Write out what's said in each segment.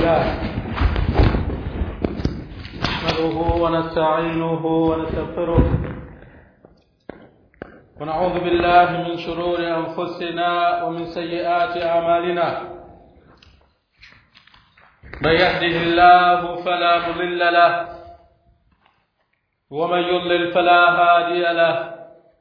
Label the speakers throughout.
Speaker 1: لله نحمده ونستعينه ونستغفره ونعوذ بالله من شرور أنفسنا ومن سيئات أعمالنا من يهده الله فلا مضل له ومن يضلل فلا هادي له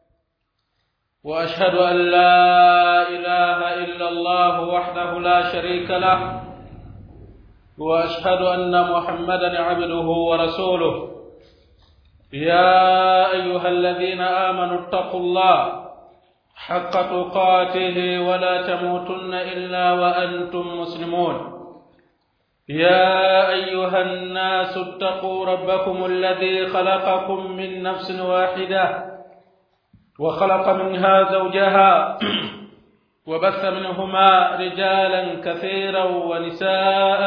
Speaker 1: واشهد ان لا اله الا الله وحده لا شريك له واشهد ان محمدا عبده ورسوله يا ايها الذين امنوا اتقوا الله حق تقاته ولا تموتن الا وانتم مسلمون يا ايها الناس اتقوا ربكم الذي خلقكم من نفس واحده وخلق منها زوجها وبث منهما رجالا كثيرا ونساء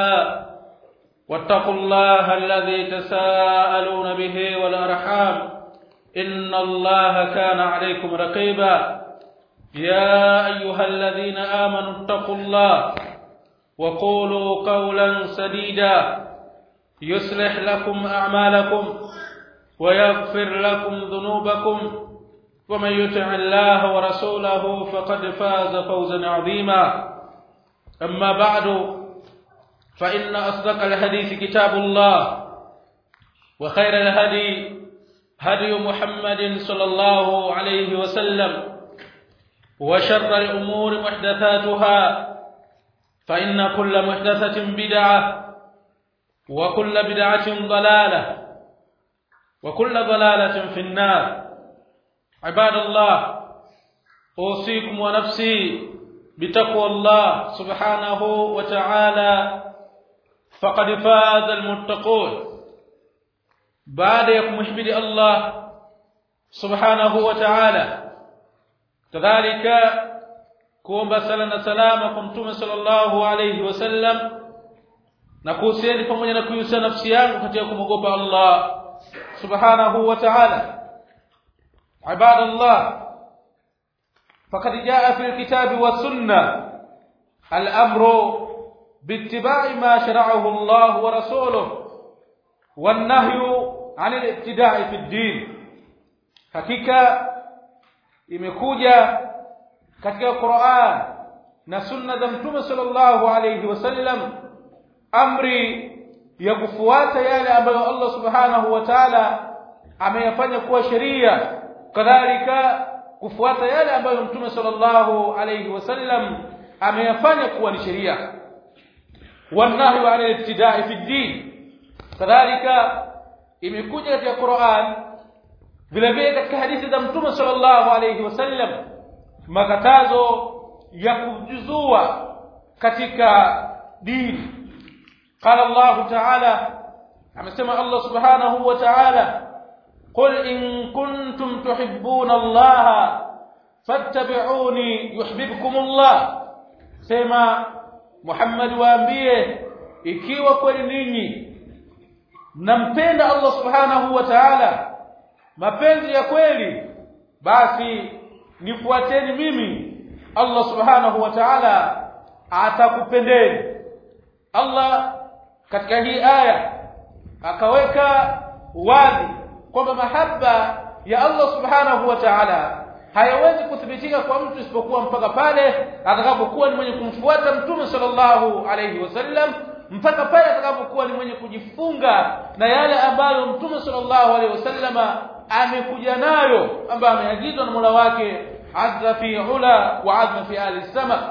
Speaker 1: واتقوا الله الذي تساءلون به والارحام ان الله كان عليكم رقيبا يا ايها الذين امنوا اتقوا الله وقولوا قولا سديدا يصلح لكم اعمالكم ويغفر لكم ذنوبكم ومن يطع الله ورسوله فقد فاز فوزا عظيما اما بعد فان اصدق الحديث كتاب الله وخير الهدي هدي محمد صلى الله عليه وسلم وشر الامور محدثاتها فإن كل محدثة بدعة وكل بدعة ضلالة وكل ضلالة في النار عباد الله أوصيكم ونفسي بتقوى الله سبحانه وتعالى فقد فاز المتقون بعد يكمحمد الله سبحانه وتعالى كذلك kuomba sala na salama kwa mtume sallallahu alayhi wasallam na kuhusiani pamoja na kuhusia nafsi yangu katika kumwogopa Allah subhanahu wa ta'ala ibadallah faqad jaa fi alkitabi was sunnah al-amru biittiba'i ma shara'ahu Allah wa rasuluhu wan nahyu 'an al-ibtida'i fi ad-din hakika imekuja katika Qur'an na sunna za Mtume sallallahu alayhi wasallam amri ya kufuata yale ambayo Allah subhanahu wa ta'ala ameyafanya kuwa sheria kadhalika kufuata yale ambayo Mtume sallallahu alayhi wasallam ameyafanya kuwa ni sheria wanahyu 'ala al-ibtida'i fi ad-din kadhalika imekuja katika Qur'an vile vile katika hadithi za Mtume sallallahu alayhi wasallam makatazo ya kujuzua katika dini qala Allah ta'ala amesema Allah subhanahu wa ta'ala qul in kuntum tuhibbuna Allah fattabi'uni yuhibbukum Allah sema Muhammad waambie ikiwa kweli ninyi mnampenda Allah subhanahu wa ta'ala mapenzi ya kweli basi nifuateni mimi Allah subhanahu wa ta'ala atakupendeni Allah katika hii aya akaweka wazi kwamba mahaba ya Allah subhanahu wa ta'ala hayawezi kuthibitika kwa mtu isipokuwa mpaka pale atakapokuwa ni mwenye kumfuata mtume sallallahu alayhi wasallam mpaka pale atakapokuwa ni mwenye kujifunga na yale ambayo mtume sallallahu alayhi wasallama amekuja nayo ambayo ameagizwa na Mola wake azza fi ula wa azza fi ali sama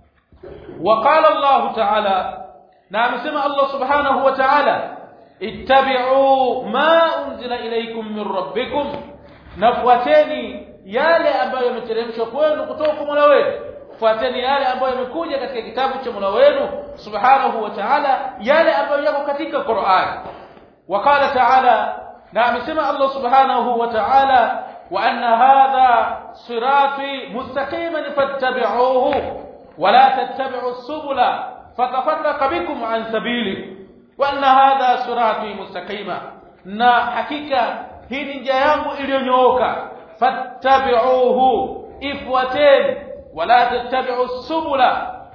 Speaker 1: وقال الله تعالى نعم سمع الله سبحانه وتعالى اتبعوا ما انزل اليكم من ربكم نفواتeni yale ambayo yameteremshwa kwenu kutoka kwa Mola wenu fuateni yale ambayo yamekuja katika kitabu cha Mola wenu subhanahu wa ta'ala yale ambayo yako katika Qur'an وقال تعالى na amesema Allah subhanahu wa ta'ala wa anna hadha sirati mustaqiman fattabi'uhu wa la tattabi'u subula fatafarraqa bikum an sabili wa anna hadha sirati mustaqima na hakika hii ni njia yangu iliyonyooka fattabi'uhu ifuateni wala tattabi'u subula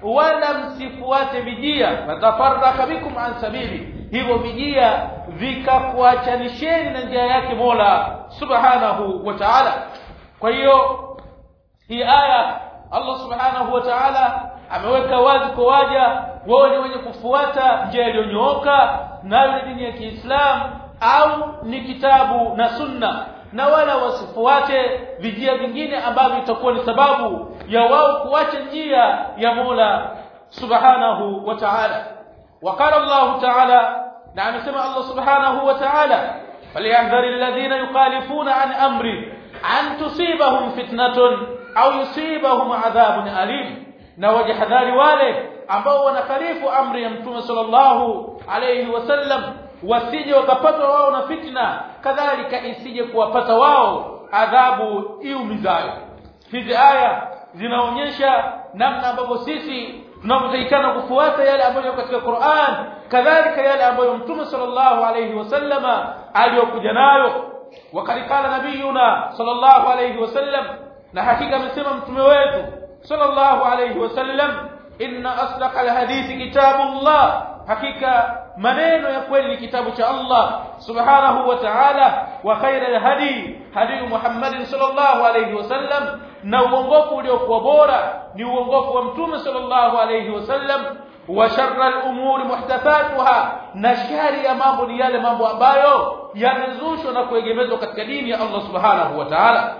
Speaker 1: wala msifuate vijia fatafarraka bikum an sabili hivyo vijia vikakuachanisheni na njia yake Mola subhanahu wa ta'ala kwa hiyo hii aya Allah subhanahu wa ta'ala ameweka wazi kwa waja wao ni wenye kufuata njia iliyonyooka nayo ni dini ya Kiislamu au ni kitabu na sunna na wala wasifuate vijia vingine ambavyo itakuwa ni sababu ya wao kuacha njia ya Mola subhanahu wa ta'ala وقال الله تعالى نعم سمع الله سبحانه وتعالى فليحذر الذين يخالفون عن امره ان تصيبهم فتنه au yusibahum adhabun alim na wajihadhari wale ambao wanakhalifu amri ya mtume sallallahu alayhi wasallam wasije wakapatwa wao na fitna kadhalika isije kuwapata wao adhabu iumizayo hizi aya zinaonyesha namna ambavyo sisi tunavyotakikana kufuata yale ambayo katika Qur'an kadhalika yale ambayo mtume sallallahu alayhi wasallama aliyokuja nayo wakati kala nabiyuna sallallahu alayhi wasallam na hakika amesema mtume wetu sallallahu alayhi wasallam inna asdaqa alhadithi kitabullah hakika maneno ya kweli ni kitabu cha Allah subhanahu wa ta'ala wa khaira alhadi hadi Muhammad sallallahu alayhi wasallam na uongofu uliokuwa bora ni uongofu wa mtume sallallahu alayhi wasallam wa sharra al-umuri muhdathatuha na shari ya mambo ni yale mambo ambayo yamezushwa na kuegemezwa katika dini ya Allah subhanahu wa ta'ala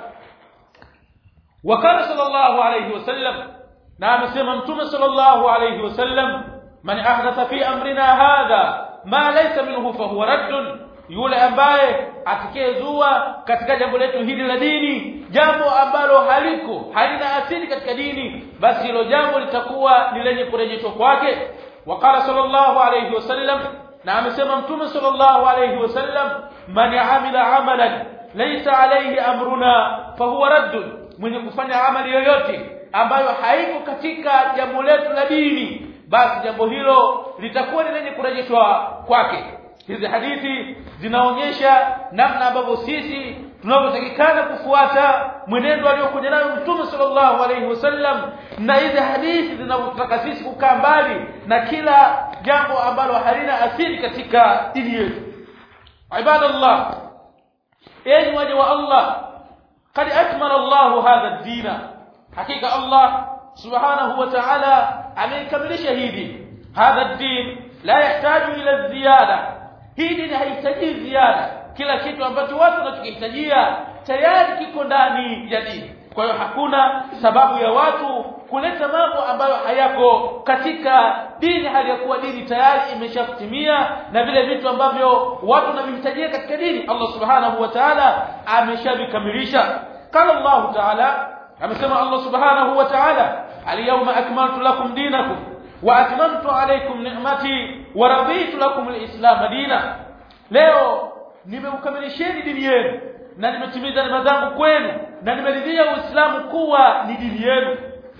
Speaker 1: وكان صلى الله عليه وسلم نعم سيما متوم صلى الله عليه وسلم من أحدث في أمرنا هذا ما ليس منه فهو رد yule ambaye atakayezua katika jambo letu hili la dini jambo ambalo haliko halina asili katika dini basi hilo jambo litakuwa ni lenye kurejeshwa kwake waqala sallallahu alayhi wasallam na amesema mtume sallallahu alayhi wasallam man amila amalan laysa alayhi amruna fahuwa raddun mwenye kufanya amali yoyote ambayo haiko katika jambo letu la dini basi jambo hilo litakuwa ni lenye kurejeshwa kwake hizi hadithi zinaonyesha namna ambavyo sisi tunavyotakikana kufuata mwenendo aliokuja nayo mtume sallallahu alaihi wasallam na hizi hadithi zinavyotaka sisi kukaa mbali na kila jambo ambalo halina asili katika dini yetu ibadallah enyi waja wa Allah قد أكمل الله هذا الدين حقيقة الله سبحانه وتعالى أميكمل شهيدي هذا الدين لا يحتاج إلى الزيادة hii dini haihitaji ziada kila kitu ambacho watu wanachokihitajia tayari kiko ndani ya dini kwa hiyo hakuna sababu ya watu kuleta mambo ambayo hayako katika dini hali ya kuwa dini tayari imeshatimia na vile vitu ambavyo watu wanavihitajia katika dini Allah subhanahu wa ta'ala ameshavikamilisha qala Allah ta'ala amesema Allah subhanahu wa ta'ala al-yawma akmaltu lakum dinakum wa atmamtu alaykum ni'mati wa raditu lakum al-islam dina leo nimeukamilisheni dini yenu na nimetimiza neema zangu kwenu na nimeridhia uislamu kuwa ni dini yenu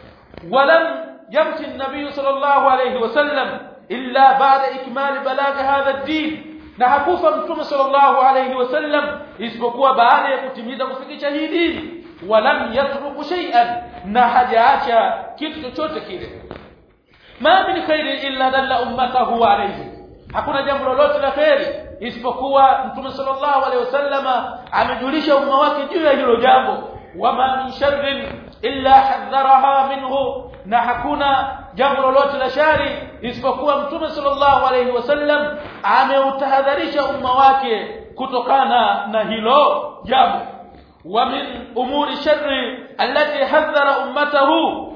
Speaker 1: ولم يمشي النبي صلى الله عليه وسلم إلا بعد إكمال بلاغ هذا الدين na hakufa mtume sallallahu alayhi wasallam isipokuwa baada ya kutimiza kufikisha hii dini walam yatruku shay'an na hajaacha kitu chochote kile ma min khairin illa dalla ummatahu alayhi hakuna jambo lolote la kheri isipokuwa mtume sallallahu alayhi wasallama amejulisha umma wake juu ya hilo jambo wama min sharrin illa hadharaha minhu na hakuna jambo lolote la shari isipokuwa mtume sallallahu alayhi wasallam ameutahadharisha umma wake kutokana na hilo jambo wa min umuri sharri allati hadhara ummatahu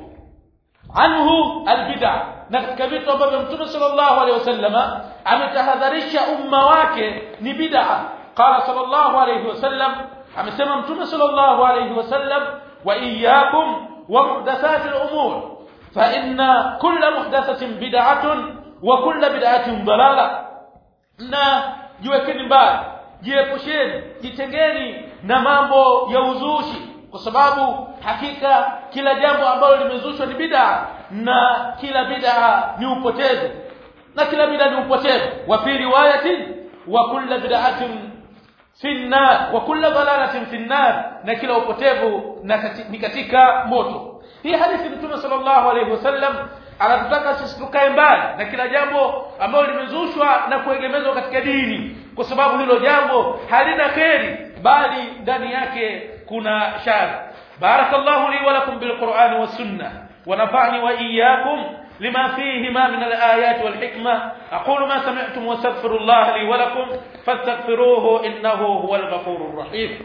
Speaker 1: anhu albid'a na katika vitu ambavyo mtume sallallahu alayhi wasallam ametahadharisha umma wake ni bid'a qala sallallahu alayhi wasallam amesema mtume sallallahu alayhi wasallam wa iyyakum wa muhdathatil umur fa inna kulla muhdathatin bid'atun wa kulla bid'atin dalala na jiwekeni mbali jiepusheni jitengeni na mambo ya uzushi kwa sababu hakika kila jambo ambalo limezushwa ni bid'a na kila bid'a ni upotevu na kila bid'a ni upotevu wa fi riwayatin wa kulla bid'atin fi nar wa kulla dalalatin fi nar na kila upotevu ni katika moto hii hadithi mtume sallallahu alayhi wasallam anatutaka sisi tukae mbali na kila jambo ambalo limezushwa na kuegemezwa katika dini kwa sababu hilo jambo halina kheri bali ndani yake kuna shari barakallahu li wa lakum bil qur'ani was sunnah wa nafa'ni wa iyyakum لما فيهما من الآيات والحكمة أقول ما سمعتم واستغفر الله لي ولكم فاستغفروه إنه هو الغفور الرحيم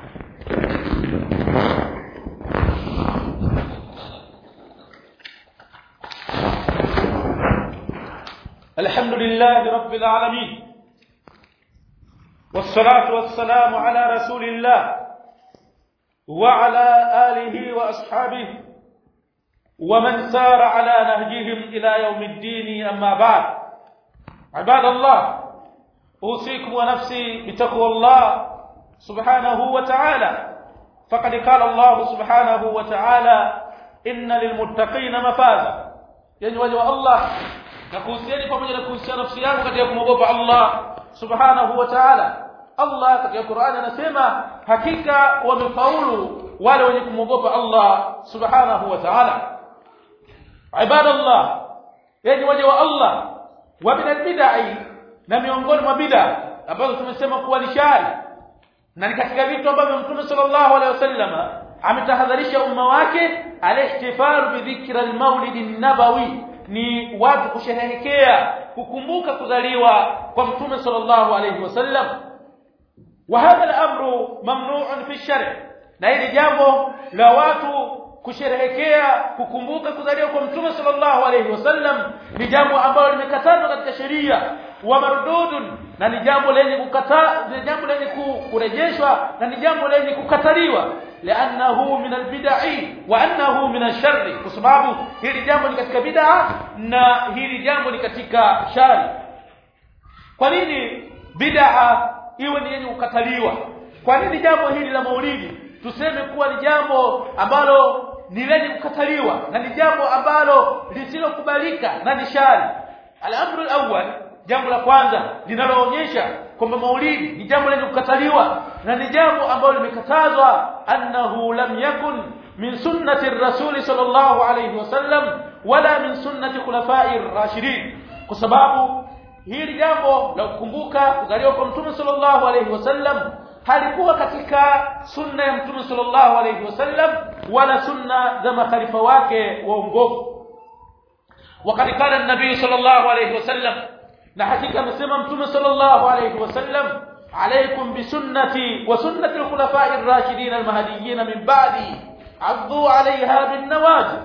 Speaker 1: الحمد لله رب العالمين والصلاة والسلام على رسول الله وعلى آله وأصحابه ومن سار على نهجهم إلى يوم الدين أما بعد عباد الله أوصيكم ونفسي بتقوى الله سبحانه وتعالى فقد قال الله سبحانه وتعالى إن للمتقين مفازا يعني وجه الله nakuhusiani pamoja na kuhusiana nafsi yangu katika kumwogopa Allah subhanahu wa ta'ala Allah katika Qur'ani anasema hakika wamefaulu wale wenye kumwogopa Allah subhanahu wa ta'ala ibadallah yani waje wa Allah wa min albid'i na miongoni mwa bid'a ambazo tumesema kuwa ni shari na ni katika vitu ambavyo Mtume sallallahu alaihi wasallam ametahadharisha umma wake alihtifalu bi dhikra almaulid an-nabawi ni watu kusherehekea kukumbuka kuzaliwa kwa Mtume sallallahu alaihi wasallam wa hadha al-amru mamnu'un fi shar' na hili jambo la watu kusherehekea kukumbuka kuzaliwa kwa mtume sallallahu alayhi wasallam ni jambo ambalo limekatazwa katika sheria wa mardudun na ni jambo lenye kukataa ni jambo lenye kurejeshwa na ni jambo lenye kukataliwa li'annahu min albid'i wa annahu min ash-sharri kwa sababu hili jambo ni katika bid'a na hili jambo ni katika shari kwa nini bid'a iwe ni yenye kukataliwa kwa nini jambo hili la maulidi tuseme kuwa ni jambo ambalo ni lenye kukataliwa na ni jambo ambalo lisilokubalika na ni shari al-amru al-awwal jambo la kwanza linaloonyesha kwamba maulidi ni jambo lenye kukataliwa na ni jambo ambalo limekatazwa annahu lam yakun min sunnati ar-rasul sallallahu alayhi wasallam wala min sunnati khulafai ar-rashidin kwa sababu hili jambo la kukumbuka kuzaliwa kwa mtume sallallahu alayhi wasallam halikuwa katika sunna ya mtume sallallahu alayhi wasallam wala sunna za makhalifa wake waongofu وقد قال النبي صلى الله عليه وسلم na hakika amesema mtume sallallahu alayhi wasallam alaykum bi sunnati wa sunnati al-khulafa'i ar-rashidin al-mahdiyyin min ba'di addu 'alayha bin nawajib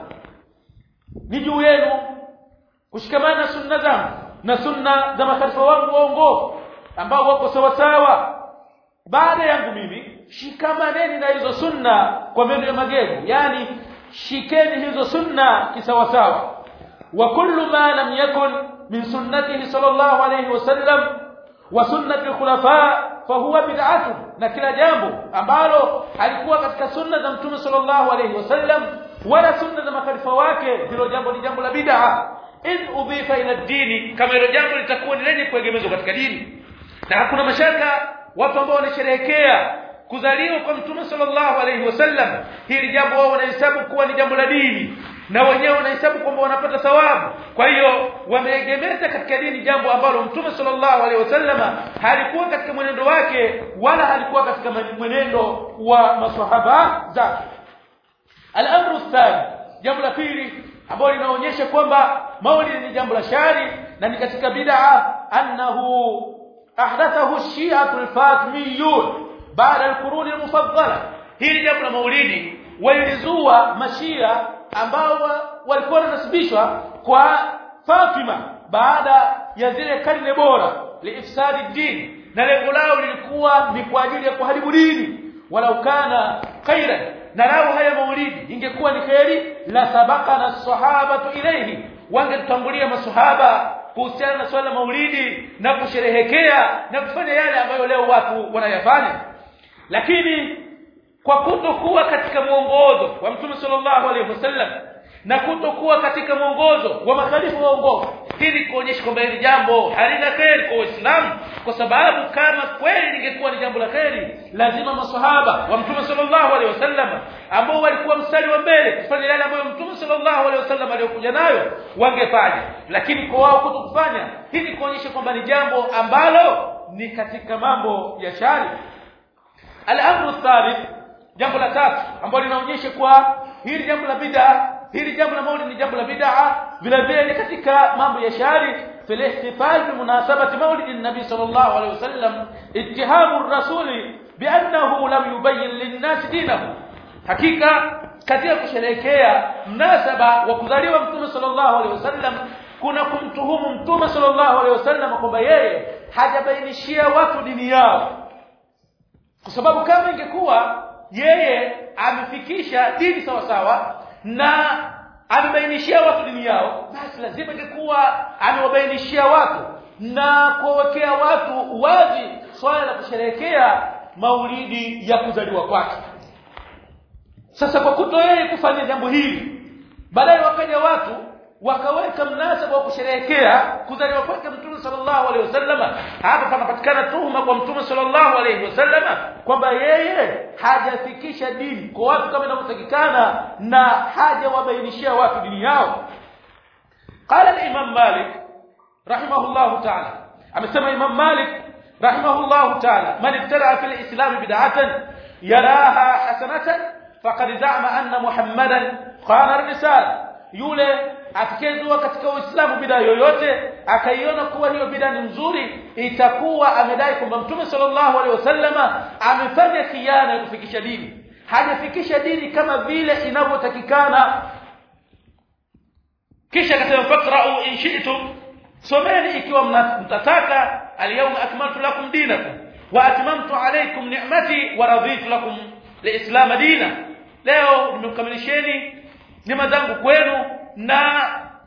Speaker 1: ni juu yenu kushikamana sunna zangu na sunna za makhalifa wangu waongofu ambao wako sawa sawa baada yangu mimi shikamaneni na hizo sunna kwa meno ya magego yani shikeni hizo sunna kisawasawa wa kullu ma lam yakun min sunnatihi sallallahu alayhi wasallam wa sunnati al-khulafa fahuwa bid'atun na kila jambo ambalo halikuwa katika sunna za mtume sallallahu alayhi wasallam wala sunna za makhalifa wake hilo jambo ni jambo la bid'a in udhifa ila dini kama hilo jambo litakuwa ni lenye kuegemezwa katika dini na hakuna mashaka watu ambao wanasherehekea kuzaliwa kwa mtume sallallahu alayhi wasallam hili jambo wao wanahesabu kuwa ni jambo la dini na wenyewe wanahesabu kwamba wanapata thawabu kwa hiyo wameegemeza katika dini jambo ambalo mtume sallallahu alaihi wasallama halikuwa katika mwenendo wake wala halikuwa katika mwenendo wa maswahaba zake al-amru thani jambo la pili ambalo linaonyesha kwamba maulid ni jambo la shari na ni katika bid'a annahu ahdathahu ash-shi'atu al-fatimiyun baada al-qurun al-mufaddala hili jambo la maulidi walilizua mashia ambao walikuwa wanasibishwa kwa Fatima baada ya zile karne bora liifsadi din na lengo lao lilikuwa ni kwa ajili ya kuharibu dini walau kana khairan na lao haya maulidi ingekuwa ni khairi la sabaqana sahabatu ilayhi wangetangulia masahaba kuhusiana na swala maulidi na kusherehekea na kufanya yale ambayo leo watu wanayafanya lakini kwa kutokuwa katika mwongozo wa Mtume sallallahu alaihi wasallam na kutokuwa katika mwongozo wa makhalifu waongofu ili kuonyesha kwamba hili jambo halina kheri kwa Uislamu kwa sababu kama kweli lingekuwa ni jambo la kheri lazima maswahaba wa Mtume sallallahu alaihi wasallam ambao walikuwa mstari wa mbele kufanya yale ambayo Mtume sallallahu alaihi wasallam aliyokuja nayo wangefanya lakini kwa wao kutokufanya hili kuonyesha kwamba ni jambo ambalo ni katika mambo ya shari al-amru thalith jambo la tatu ambalo linaonyesha kwa hili jambo la bid'a hili jambo la maulid ni jambo la bid'a vile vile ni katika mambo ya shari في الاحتفال بمناسبة مولد النبي صلى الله عليه وسلم اتهام الرسول بأنه لم يبين للناس دينه حقيقة katika kusherehekea mnasaba wa kuzaliwa mtume sallallahu alaihi wasallam kuna kumtuhumu mtume sallallahu alaihi wasallam kwamba yeye hajabainishia watu dini yao kwa sababu kama ingekuwa yeye amefikisha dini sawa sawa na amebainishia watu dini yao basi lazima ingekuwa amewabainishia watu na kuwawekea watu wazi swala la kusherehekea maulidi ya kuzaliwa kwake sasa kwa kuto yeye kufanya jambo hili baadaye wakaja watu wakaweka mnasaba wa kusherehekea kuzaliwa kwake mtume sallallahu alaihi wasallama hapa panapatikana tuhuma kwa mtume sallallahu alaihi wasallama kwamba yeye hajafikisha dini kwa watu kama inavyotakikana na hajawabainishia watu dini yao qala al-imam malik rahimahullahu ta'ala amesema imam malik rahimahullahu ta'ala man ibtara fi al-islam bid'atan yaraha hasanatan faqad za'ama anna muhammadan qana ar-risala yule atakayezua katika Uislamu bid'a yoyote akaiona kuwa hiyo bid'a ni nzuri itakuwa amedai kwamba Mtume sallallahu alaihi wasallama amefanya khiana ya kufikisha dini hajafikisha dini kama vile inavyotakikana kisha akasema faqra'u in shi'tum someni ikiwa mtataka alyawma akmaltu lakum dinakum wa atmamtu alaykum ni'mati wa raditu lakum liislam dina leo nimekukamilisheni neema zangu kwenu na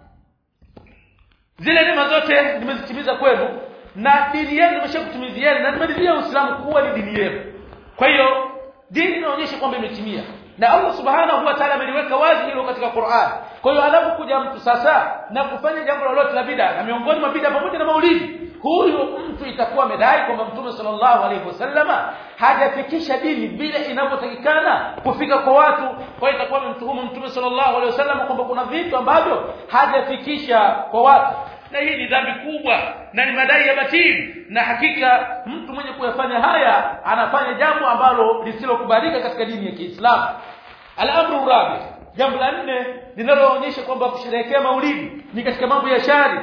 Speaker 1: zile neema zote nimezitimiza kwenu na dini yenu nimeshakutimizieni na nimeridhia Uislamu kuwa ni dini yenu kwa hiyo dini inaonyesha kwamba imetimia na Allah subhanahu wa ta'ala ameliweka wazi hilo katika Qur'an kwa hiyo anapokuja mtu sasa na kufanya jambo lolote la bid'a na miongoni mwa bid'a pamoja na maulidi huyu mtu itakuwa amedai kwamba Mtume sallallahu alaihi wasallama hajafikisha dini vile inavyotakikana kufika kwa watu kwa hiyo itakuwa amemtuhumu Mtume sallallahu alaihi wasallama kwamba kuna vitu ambavyo hajafikisha kwa watu na hii ni dhambi kubwa na ni madai ya batili na hakika mtu mwenye kuyafanya haya anafanya jambo ambalo lisilokubalika katika dini ya Kiislamu al-amru rabi jambo la nne linaloonyesha kwamba kusherehekea maulidi ni katika mambo ya shari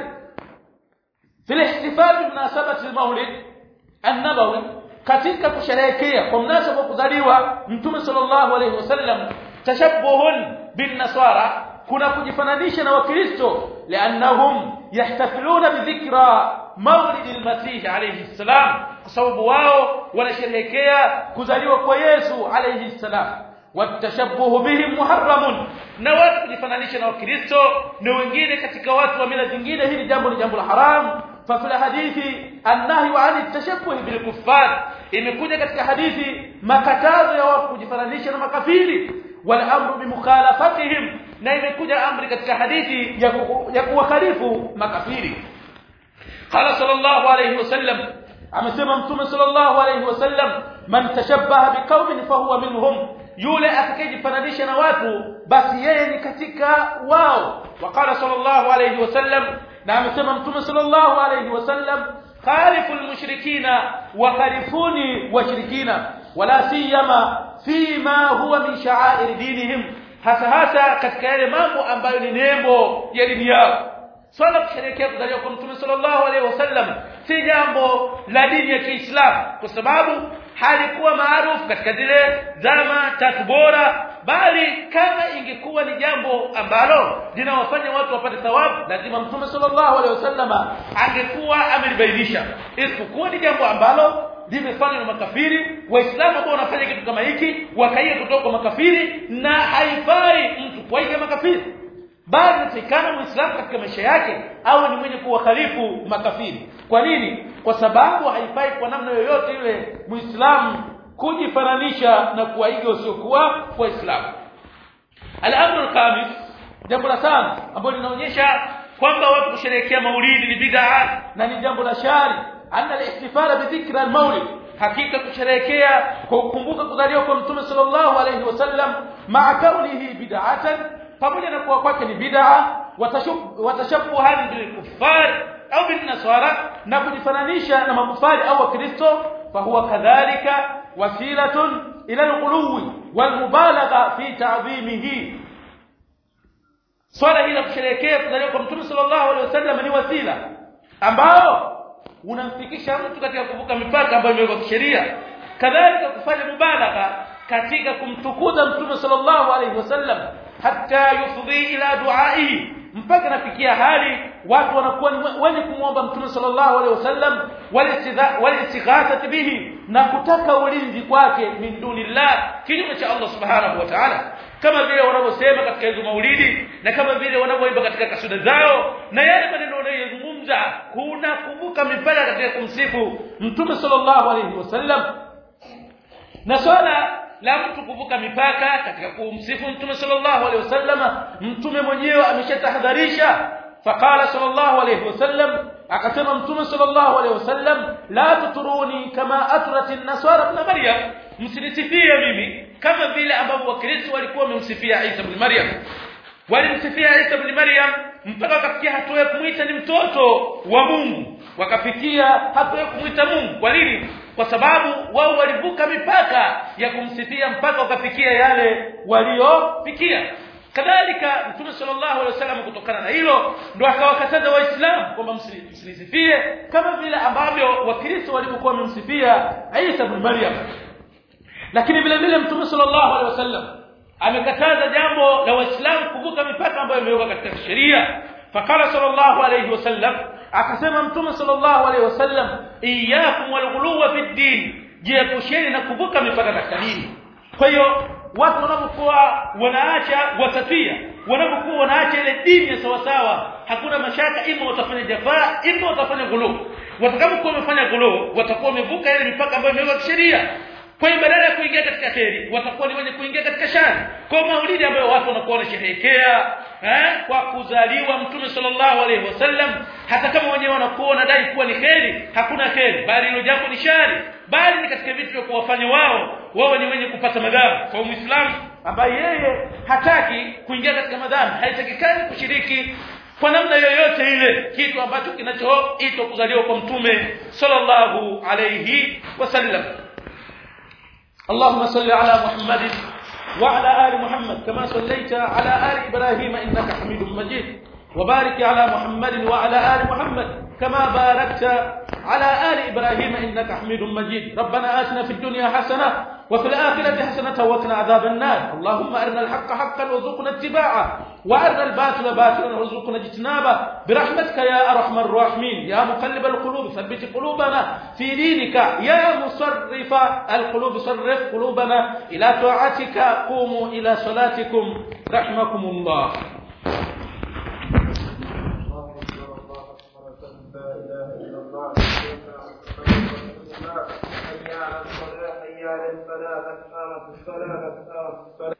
Speaker 1: vile ihtifal binasabati al-maulid an-nabawi katika kusherehekea kwa mnasaba kuzaliwa mtume sallallahu alayhi wasallam tashabbuhun bin nasara kuna kujifananisha na wakristo liannahum yahtafiluna bidhikra maulid al-masih alayhi salam kwa sababu wao wanasherehekea kuzaliwa kwa Yesu alayhi salam watashabuhu bihim muharramun na watu kujifananisha na wakristo na wengine katika watu wa mila zingine hili jambo ni jambo la haram ففي الحديث النهي عن التشبه بالكفار imekuja katika hadithi makatazo ya watu kujifananisha na makafiri wal amru bimukhalafatihim na imekuja amri katika hadithi ya kuwakhalifu makafiri qala sallallahu alayhi wasallam amesema mtume sallallahu alayhi wasallam man tashabbaha biqaumin fahuwa minhum yule atakayejifananisha na watu basi yeye ni katika wao waqala sallallahu alayhi wasallam na amesema mtume sallallahu alayhi wasallam khalifu almushrikina wa khalifuni washirikina wala siyama fima huwa min sha'air dinihim hasa hasa katika yale mambo ambayo ni nembo ya dini yao swala kusherehekea kuzaliwa kwa mtume sallallahu alaihi wasallam si jambo la dini ya Kiislamu kwa sababu halikuwa maarufu katika zile zama tatu bora bali kama ingekuwa ni jambo ambalo linawafanya watu wapate thawabu lazima mtume sallallahu alaihi wasallama angekuwa amelibainisha isipokuwa ni jambo ambalo limefanywa na makafiri waislamu ambao wanafanya kitu kama hiki wakaiga kutoka kwa makafiri na haifai mtu kuiga makafiri bali inatakikana muislamu katika maisha yake au ni mwenye kuwakhalifu makafiri kwa nini kwa sababu haifai kwa namna yoyote ile muislamu kujifananisha na kuwaiga wasiokuwa waislamu al-amru al-khamis jambo la tano ambalo linaonyesha kwamba watu kusherehekea maulidi ni bid'a na ni jambo la shari anna al-ihtifala bi dhikra al-maulid hakika kusherehekea kwa kukumbuka kuzaliwa kwa mtume sallallahu alayhi wasallam ma'a kaunihi bid'atan pamoja na kuwa kwake ni bid'a watashabbuhan bil kuffar au bin nasara na kujifananisha na makufari au wakristo fahuwa kadhalika wasilatun ila al-ghuluwi wal mubalagha fi ta'dhimihi swala hili la kusherehekea kuzaliwa kwa mtume sallallahu alaihi wasallam ni wasila ambao unamfikisha mtu katika kuvuka mipaka ambayo imewekwa kisheria kadhalika kufanya mubalagha katika kumtukuza mtume sallallahu alaihi wasallam hatta yufdhi ila duaihi mpaka nafikia hali watu wanakuwa wenye kumwomba mtume sallallahu alaihi wasallam walistighathati bihi na kutaka ulinzi kwake min dunillah kinyume cha Allah subhanahu wa ta'ala kama vile wanavyosema katika hizo maulidi na kama vile wanavyoimba katika kasuda zao na yale maneno wanayozungumza kuna kuvuka mipaka katika kumsifu mtume sallallahu alaihi wasallam na swala la mtu kuvuka mipaka katika kumsifu mtume sallallahu alaihi wasallam mtume mwenyewe ameshatahadharisha faqala sallallahu alaihi wasallam akasema mtume sallallahu alaihi wasallam la tuturuni kama atrat an-nasara ibn maryam msinisifie mimi kama vile ambavyo wakristo walikuwa wamemsifia Isa ibn Maryam walimsifia Isa ibn Maryam mpaka wakafikia hatua ya kumuita ni mtoto wa Mungu wakafikia hatua ya kumuita Mungu kwa nini kwa sababu wao walivuka mipaka ya kumsifia mpaka wakafikia yale waliofikia kadhalika mtume sallallahu alaihi wasallam kutokana na hilo ndo akawakataza waislamu kwamba msinisifie kama vile ambavyo wakristo walivyokuwa wamemsifia Isa ibn Maryam lakini vile vile mtume sallallahu alaihi wasallam amekataza jambo la waislamu kuvuka mipaka ambayo imewekwa katika sheria fakala sallallahu alaihi wasallam akasema mtume sallallahu alaihi wasallam iyyakum walghuluwa fi din jiepusheni na kuvuka mipaka katika dini kwa hiyo watu wanapokuwa wanaacha wasatia wanapokuwa wanaacha ile dini ya sawa sawa hakuna mashaka ima watafanya jafaa ima watafanya ghulu watakapokuwa wamefanya ghulu watakuwa wamevuka ile mipaka ambayo imewekwa kisheria kwa hiyo badala ya kuingia katika kheri watakuwa ni wenye kuingia katika shari kwa maulidi ambayo watu wanakuwa wanasherehekea eh kwa kuzaliwa mtume sallallahu alaihi wasallam hata kama wenyewe wanakuwa wanadai kuwa ni kheri hakuna kheri bali hilo jambo ni shari bali ni katika vitu vya kuwafanya wao wao ni wenye kupata madhambi kwa muislamu ambaye yeye hataki kuingia katika madhambi haitakikani kushiriki kwa namna yoyote ile kitu ambacho kinachoitwa kuzaliwa kwa mtume sallallahu alayhi wasallam اللهم صل على محمد وعلى آل محمد كما صليت على آل إبراهيم إنك حميد مجيد وبارك على محمد وعلى آل محمد كما باركت على آل إبراهيم إنك حميد مجيد ربنا آتنا في الدنيا حسنة وفي الآخرة حسنة وقنا عذاب النار اللهم أرنا الحق حقا وارزقنا اتباعه وأرنا الباطل باطلا وارزقنا اجتنابه برحمتك يا أرحم الراحمين يا مقلب القلوب ثبت قلوبنا في دينك يا مصرف القلوب صرف قلوبنا إلى طاعتك قوموا إلى صلاتكم رحمكم الله
Speaker 2: حي على الصلاة حي على الفلاح قد قامت الصلاة قد قامت الصلاة